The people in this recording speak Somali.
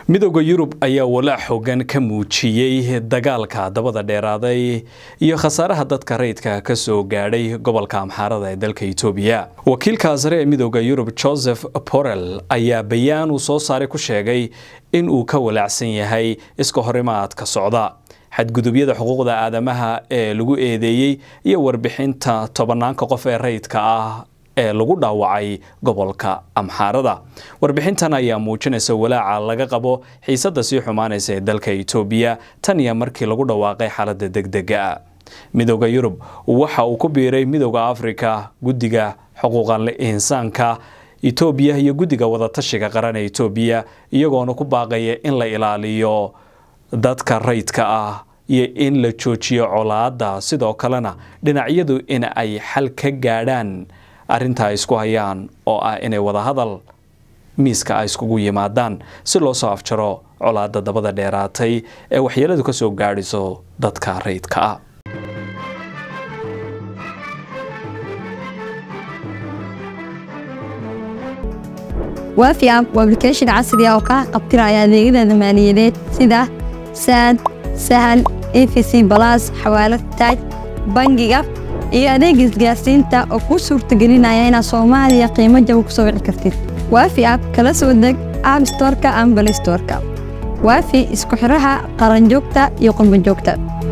midooda yurub ayaa walaac xoogan ka muujiyey dagaalka dabada dheeraaday iyo khasaaraha dadka rayidka ka soo gaadhay gobolka amxaarada ee dalka itoobiya wakiilka sare ee midooda yurub joseph borrell ayaa bayaan uu soo saaray ku sheegay in uu ka walaacsan yahay iska horimaadka socda xadgudubyada xuquuqda aadamaha ee lagu eedeeyey iyo warbixinta tobanaanka qof ee rayidka ah ee lagu dhaawacay gobolka amxaarada warbixintan ayaa muujinaysa walaaca laga qabo xiisadda sii xumaanaysa ee dalka itoobiya tan iyo markii lagu dhawaaqay xaaladda degdega midooda yurub waxa uu ku biiray midooda afrika guddiga xuquuqal insaanka itoobiya iyo guddiga wadatashiga qaran ee itoobiya iyagoona ku baaqaya in la ilaaliyo dadka rayidka ah iyo in la joojiyo colaadda sidoo kalena dhinacyadu in ay xal ka gaadhaan arrinta ay isku hayaan oo ah inay wadahadal miiska ay iskugu yimaadaan si loo soo afjaro colaadda dabada dheeraatay ee waxyeeladu ka soo gaadhiso dadka rayidka ah waafi app waa application casri ah oo kaa qabtiraya adeegyada maaliyadeed sida saad sahal efc balas xawaalad taaj bangiga iyo adeega isgaarsiinta oo kuu suurtagelinaya inaad soomaaliya qiimo jaba ku soo wici kartid waafi app kala soo deg app storka ama balay storka waafi isku xidhaha qaranjoogta iyo qurbanjoogta